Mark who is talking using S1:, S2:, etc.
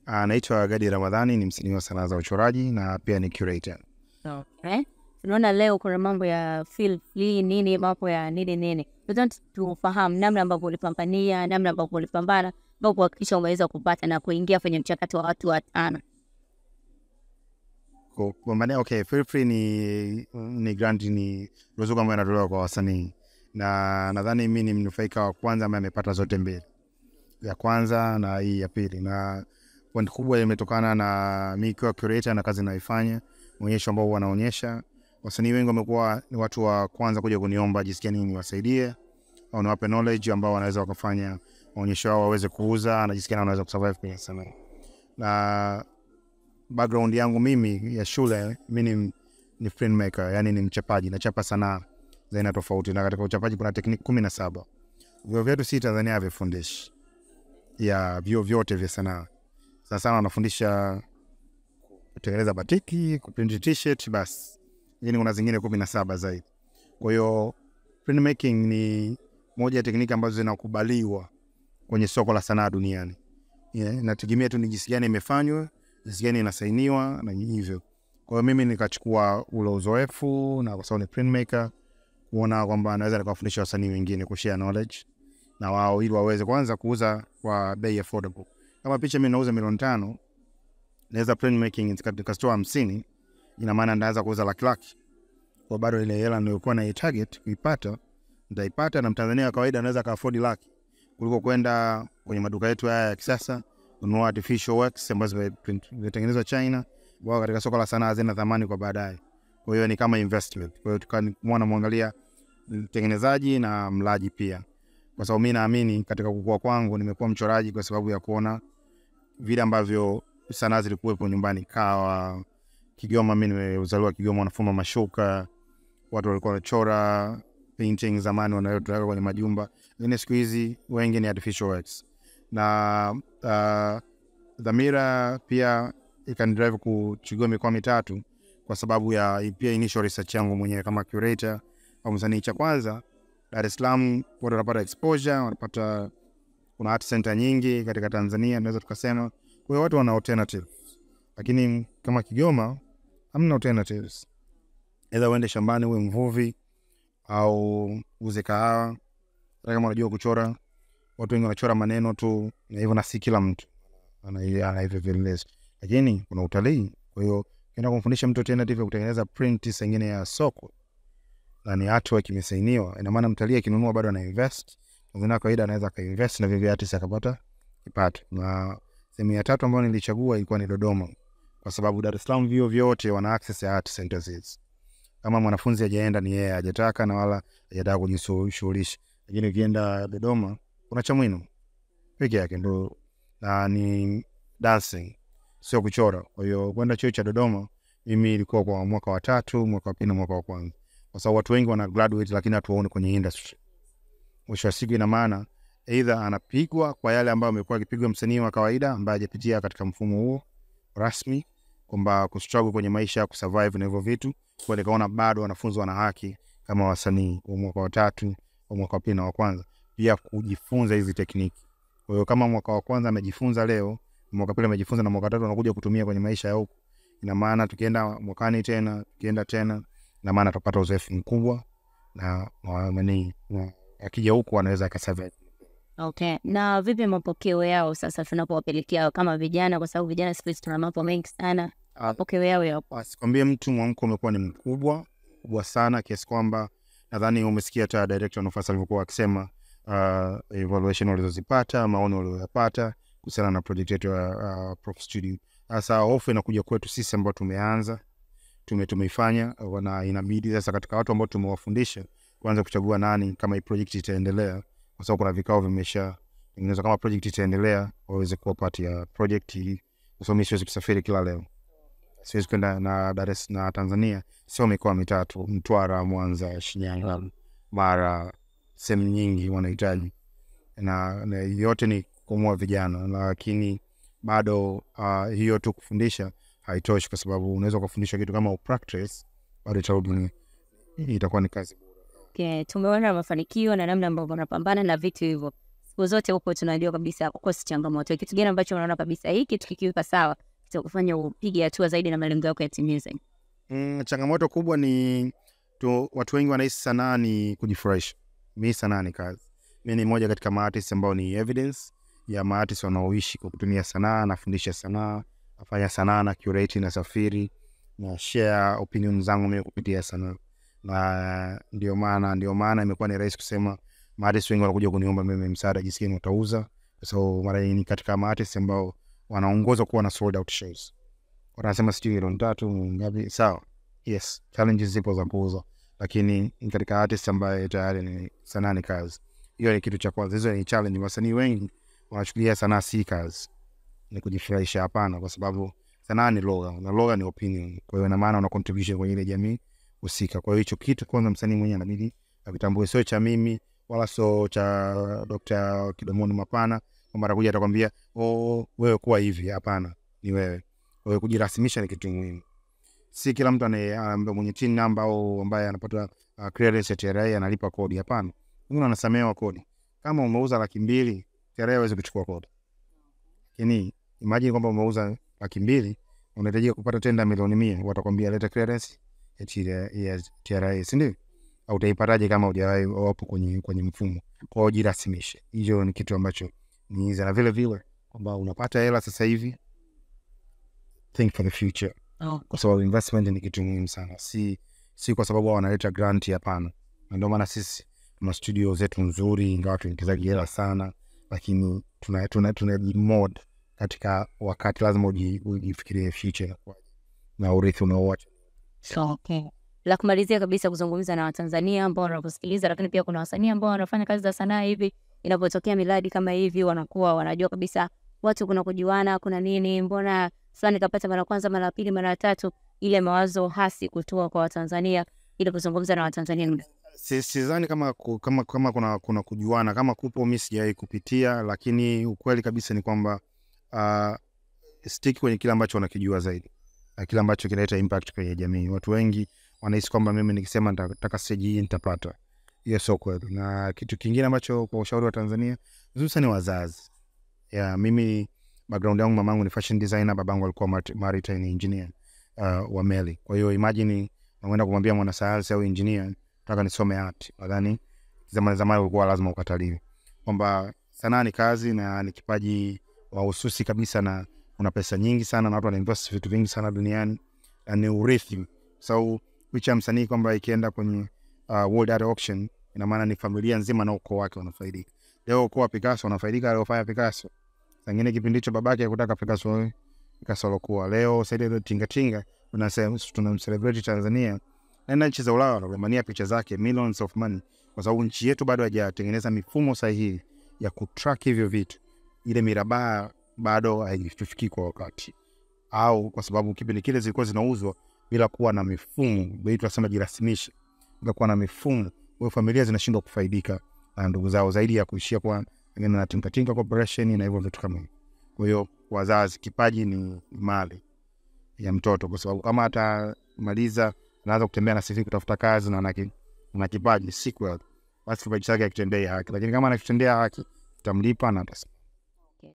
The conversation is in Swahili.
S1: Anaitwa Gadi Ramadhani, ni msanii wa sanaa za uchoraji na pia ni curator.
S2: Okay. Tunaona leo kuna mambo ya feel free nini, mambo ya nini nini. Tunataka tufahamu namna ambavyo ulipambania, namna ambavyo ulipambana mpaka kuhakikisha umeweza kupata na kuingia kwenye mchakato wa watu watano.
S1: Kupambania, okay, Feel Free ni ni grant, ni ruzuku ambayo inatolewa kwa wasanii, na nadhani mi ni mnufaika wa kwanza ambaye amepata zote mbili, ya kwanza na hii ya pili, na point kubwa imetokana na mi ikiwa curator na kazi inayoifanya onyesho ambao wanaonyesha. Wasanii wengi wamekuwa ni watu wa kwanza kuja kuniomba jinsi gani niwasaidie au niwape knowledge ambao wanaweza wakafanya maonyesho yao waweze kuuza na jinsi gani wanaweza kusurvive kwenye sanaa. Na background yangu mimi ya shule, mi ni, ni printmaker, yani ni mchapaji, nachapa sanaa za aina tofauti, na katika uchapaji kuna tekniki kumi na saba. Vyuo vyetu si Tanzania havifundishi ya vyuo vyote vya sanaa. Sana sana wanafundisha kutengeneza batiki, kuprint t-shirt basi, lakini kuna zingine kumi na saba zaidi. Kwa hiyo printmaking ni moja ya tekniki ambazo zinakubaliwa kwenye soko la sanaa duniani. Yeah, nategemea tu ni jinsi gani imefanywa, jinsi gani inasainiwa na hivyo. Kwa hiyo mimi nikachukua ule uzoefu na kwa sababu ni printmaker, kuona kwamba naweza nikawafundisha wasanii wengine kushare knowledge na wao ili waweze kwanza kuuza kwa bei affordable. Kama picha mimi nauza milioni tano, naweza printmaking nikatoa hamsini, ina maana ndaweza kuuza laki laki. Kwa bado ile hela nilikuwa na target kuipata nitaipata, na mtanzania wa kawaida anaweza akaafodi laki kuliko kwenda kwenye maduka yetu haya ya kisasa kununua artificial works ambazo zimeprint- zimetengenezwa China, ambao katika soko la sanaa zina thamani kwa baadaye. Kwa hiyo ni kama investment. Kwa hiyo tukamwona mwangalia mtengenezaji na mlaji pia, kwa sababu mi naamini katika kukua kwangu nimekuwa mchoraji kwa sababu ya kuona vile ambavyo sanaa zilikuwepo nyumbani. Kawa Kigoma, mi nimezaliwa Kigoma, wanafuma mashuka, watu walikuwa wanachora painting zamani wanaweka kwenye majumba, lakini siku hizi wengi ni artificial works na uh, dhamira pia ikanidrive kuchagua mikoa mitatu kwa sababu ya pia initial research yangu mwenyewe kama curator au msanii. Cha kwanza, Dar es Salaam watu wanapata exposure, wanapata kuna art center nyingi katika Tanzania, naweza tukasema. Kwa hiyo watu wana alternative, lakini kama Kigoma hamna alternatives, either uende shambani uwe mvuvi au uze kahawa. Hata kama unajua kuchora, watu wengi wanachora maneno tu na hivyo, na si kila mtu ana ana hivyo vielelezo, lakini kuna utalii. Kwa hiyo ukienda kumfundisha mtu alternative ya kutengeneza print sengine ya soko na ni artwork imesainiwa, ina maana mtalii akinunua bado ana invest. Mzina kawaida anaweza akainvest na vivyo artist akapata kipato. Na sehemu ya tatu ambayo nilichagua ilikuwa ni Dodoma, kwa sababu Dar es Salaam vyuo vyote wana access ya art centers hizi. Kama mwanafunzi hajaenda ni yeye hajataka na wala hajataka kujishughulisha, lakini ukienda Dodoma kuna Chamwino peke yake ndo na ni dancing, sio kuchora. Kwa hiyo kwenda chuo cha Dodoma mimi ilikuwa kwa mwaka wa tatu, mwaka wa pili na mwaka wa kwanza, kwa sababu watu wengi wana graduate lakini hatuwaoni kwenye industry. Mwisho wa siku, ina maana either anapigwa kwa yale ambayo amekuwa akipigwa msanii wa kawaida ambaye hajapitia katika mfumo huo rasmi, kwamba kustruggle kwenye maisha kusurvive na hivyo vitu. Kwa nikaona bado wanafunzi wana haki kama wasanii wa mwaka wa tatu, wa mwaka wa pili na wa kwanza pia kujifunza hizi tekniki. Kwa hiyo kama mwaka wa kwanza amejifunza leo, mwaka wa pili amejifunza na mwaka wa tatu anakuja kutumia kwenye maisha ya huku, ina maana tukienda mwakani tena, tukienda tena, ina maana tutapata uzoefu mkubwa na na nani, na akija huku anaweza akasurvive.
S2: Okay. Na vipi mapokeo yao sasa tunapowapelekea kama vijana, kwa sababu vijana siku hizi tuna mambo mengi sana, mapokeo yao yapo?
S1: Asikwambie mtu mwamko umekuwa ni mkubwa mkubwa sana kiasi kwamba nadhani umesikia hata director Nufasa alivyokuwa akisema uh, evaluation walizozipata, maoni walioyapata kuhusiana na project yetu ya uh, Prof Studio. Sasa hofu inakuja kwetu sisi ambao tumeanza tume tumeifanya na inabidi sasa katika watu ambao tumewafundisha kuanza kuchagua nani kama hii project itaendelea, kwa sababu kuna vikao vimesha tengenezwa kama project itaendelea waweze kuwa part ya project hii, kwa sababu mimi siwezi kusafiri kila leo siwezi kwenda na Dar es na Tanzania sio mikoa mitatu, Mtwara, Mwanza, Shinyanga, Mara, sehemu nyingi wanahitaji na, na yote ni kumua vijana, lakini bado uh, hiyo tu kufundisha haitoshi, kwa sababu unaweza ukafundisha kitu kama upractice, bado itarudi ni- itakuwa ni kazi bure.
S2: Okay. Tumeona mafanikio na namna ambavyo unapambana na vitu hivyo. siku zote huko tunajua kabisa kukosi changamoto. Kitu gani ambacho unaona kabisa hii kitu kikiweka sawa kitakufanya upige hatua zaidi na malengo yako yatimize?
S1: Mm, changamoto kubwa ni tu, watu wengi wanahisi sanaa ni kujifurahisha. Mi sanaa ni kazi. Mi ni mmoja katika maartist ambao ni evidence ya maartist wanaoishi kwa kutumia sanaa. Nafundisha sanaa, nafanya sanaa na curate, nasafiri na share opinion zangu mimi kupitia sanaa, na ndio maana ndio maana imekuwa ni rahisi kusema maartist wengi wanakuja kuniomba mimi msaada jinsi gani watauza, kwa sababu mara nyingi katika maartist ambao wanaongozwa kuwa na sold out shows wanasema sijui milioni tatu ngapi. Sawa, yes, challenges zipo za kuuza, lakini ni katika artist ambaye tayari ni sanaa ni kazi. Hiyo ni kitu cha kwanza, hizo ni challenge. Wasanii wengi wanachukulia sanaa si kazi, ni kujifurahisha. Hapana, kwa sababu sanaa ni lugha na lugha ni opinion. Kwa hiyo ina maana una contribution kwenye ile jamii husika. Kwa hiyo hicho kitu kwanza msanii mwenyewe anabidi akitambue, sio cha mimi wala sio cha Dr. Kidomoni Mapana kwamba atakuja atakwambia oh, wewe kuwa hivi. Hapana, ni wewe. Kwa hiyo kujirasimisha ni kitu muhimu. Si kila mtu anaye ambaye mwenye tin namba au ambaye anapata uh, clearance ya TRA analipa kodi. Hapana, wengine wanasamehewa kodi. Kama umeuza laki mbili TRA hawezi kuchukua kodi, lakini imagine kwamba umeuza laki mbili unahitajika kupata tenda milioni mia, watakwambia leta clearance ya TRA, ya TRA si ndio? Au utaipataje kama hujawahi wapo kwenye kwenye mfumo? Kwa hiyo jirasimishe, hicho ni kitu ambacho ni na vile vile kwamba unapata hela sasa hivi think for the future,
S2: Oh.
S1: kwa sababu investment ni kitu muhimu sana, si si kwa sababu wao wanaleta grant. Hapana, na ndio maana sisi tuna studio zetu nzuri, ingawa tuingizaji hela sana, lakini tuna tuna tunajimod katika wakati, lazima uji- ujifikirie future inakuwaje na urithi unaoacha.
S2: So, okay. La kumalizia kabisa kuzungumza na Watanzania ambao wanakusikiliza, lakini pia kuna wasanii ambao wanafanya kazi za sanaa hivi, inapotokea miradi kama hivi wanakuwa wanajua kabisa watu kuna kujuana, kuna nini, mbona fulani kapata mara kwanza, mara pili, mara tatu, ile mawazo hasi kutoa kwa Watanzania ili kuzungumza na Watanzania.
S1: Si- sidhani kama, ku- kama, kama kuna, kuna kujuana kama kupo, mi sijawahi kupitia, lakini ukweli kabisa ni kwamba uh, stiki kwenye kile ambacho wanakijua zaidi na kile ambacho kinaleta impact kwenye jamii. Watu wengi wanahisi kwamba mimi nikisema nitataka stage hii nitapata. Hiyo sio kweli. Na kitu kingine ambacho kwa ushauri wa Tanzania, hususan wazazi, yeah, mimi background yangu, mamangu ni fashion designer, babangu alikuwa mart- maritime engineer uh, wa meli. Kwa hiyo imagine unaenda kumwambia mwanasayansi au engineer nataka nisome art, nadhani zamani zamani ulikuwa lazima ukataliwe, kwamba sanaa ni kazi na ni kipaji mahususi kabisa, na una pesa nyingi sana na watu wanainvest vitu vingi sana duniani na ni urithi. So picha ya msanii kwamba ikienda kwenye uh, World Art Auction, ina maana ni familia nzima na ukoo wake wanafaidika. Leo ukoo wa Picasso wanafaidika aliofanya Picasso, sangine kipindi hicho babake hakutaka Picasso awe Picasso alokuwa leo. Saidi ile tinga tinga tunasema tunamcelebrate Tanzania naenda nchi za Ulaya wanagombania picha zake millions of money, kwa sababu nchi yetu bado haijatengeneza mifumo sahihi ya kutrack hivyo vitu. Ile mirabaa bado haitufikii kwa wakati, au kwa sababu kipindi kile zilikuwa zinauzwa bila kuwa na mifumo, bei tunasema jirasimisha, bila kuwa na mifumo, kwa familia zinashindwa kufaidika na ndugu zao zaidi ya kuishia kwa pengine na Tinka Tinka Corporation na hivyo vitu kama hivyo. Kwa hiyo wazazi, kipaji ni mali ya mtoto, kwa sababu kama atamaliza anaanza kutembea na sisi kutafuta kazi na ana ki- ana kipaji si kweli, basi kipaji chake akitendea haki, lakini kama anakitendea haki tutamlipa na atas-